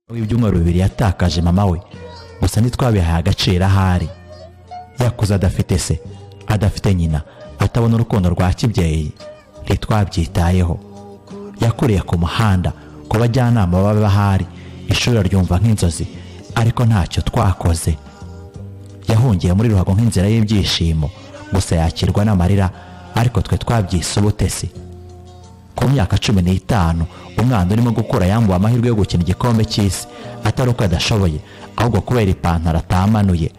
muri ibyumweru bibiri yatakaje mama we gusa ntitwabihaye agaciro ahari yakuze adafite se adafite nyina atabona urukundo rwa kibyeyi ntitwabyitayeho yakuriye ku muhanda ku bajyanama baba bahari ishuri aryumva nk'inzozi ariko ntacyo twakoze yahungiye muri ruhago nk'inzira y'ibyishimo gusa yakirwa n'amarira ariko twe twabyise ubutesi ku myaka cumi n'itanu umwana urimo gukura yambuwe amahirwe yo gukina igikombe cy'isi atari uko adashoboye ahubwo kubera ipantaro atamanuye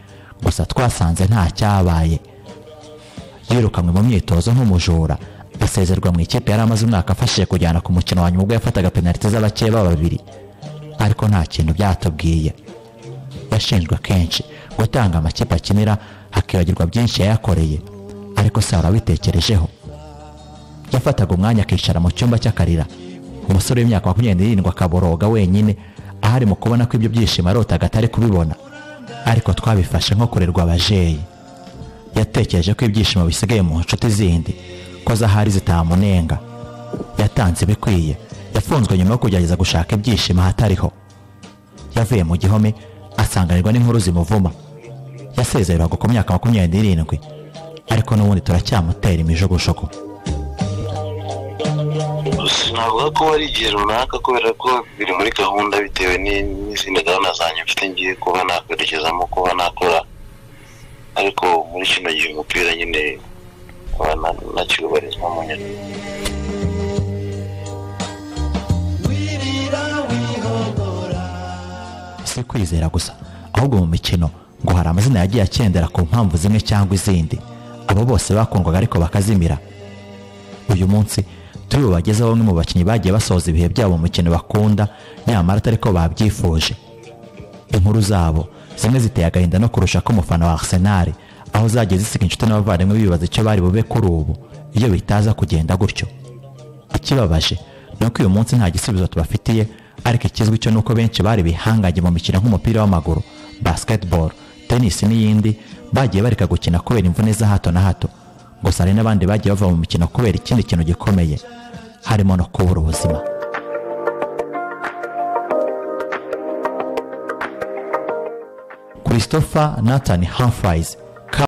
gusa twasanze nta cyabaye yirukanwe mu myitozo nk'umujura asezerwa mu ikipe yari amaze umwaka afashije kujyana ku mukino wa nyuma ubwo yafataga penaliti z'abakeba babiri ariko nta kintu byatubwiye yashinjwe kenshi gutanga amakipe akinira hakibagirwa byinshi yayakoreye ariko se warabitekerejeho yafataga umwanya akicara mu cyumba cy'akarira umusore w'imyaka makumyabiri n'irindwi akaboroga wenyine aho ari mu kubona ko ibyo byishimo arotaga atari kubibona ariko twabifashe nko kurerwa abajeyi yatekereje ko ibyishimo bisigaye mu nshuti zindi ko zahari zitamunenga yatanze ibikwiye yafunzwe nyuma yo kugerageza gushaka ibyishimo ahatariho yavuye mu gihome asanganirwa n'inkuru zimuvuma yasezerwaga ku myaka makumyabiri n'irindwi ariko n'ubundi turacyamutera imijugujugu sinavuga ko ari igihe runaka kubera ko biri muri gahunda bitewe ni- n'izindi gahunda zanjye mfite ngiye kuba nakwerekezamo kuba nakora ariko muri kino gihe umupira nyine nkaba na- nakibarizwa mu nyoni si kwizera gusa ahubwo mu mikino ngo hari amazina yagiye akendera ku mpamvu zimwe cyangwa izindi abo bose bakundwaga ariko bakazimira uyu munsi turi bubagezeho bamwe mu bakinnyi bagiye basoza ibihe byabo mu mukino bakunda nyamara atari ko babyifuje inkuru zabo zimwe ziteye agahinda no kurusha ko umufana wa Arsenal aho zagiye zisiga inshuti n'abavandimwe bibaza icyo bari bube kuri ubu iyo bitaza kugenda gutyo ikibabaje ni uko uyu munsi nta gisubizo tubafitiye ariko ikizwi cyo ni uko benshi bari bihangaje mu mikino nk'umupira w'amaguru basketball tennis n'iyindi bagiye bareka gukina kubera imvune za hato na hato gusa hari n'abandi bagiye bava mu mikino kubera ikindi kintu gikomeye harimo no kubura ubuzima christopher nathan humphries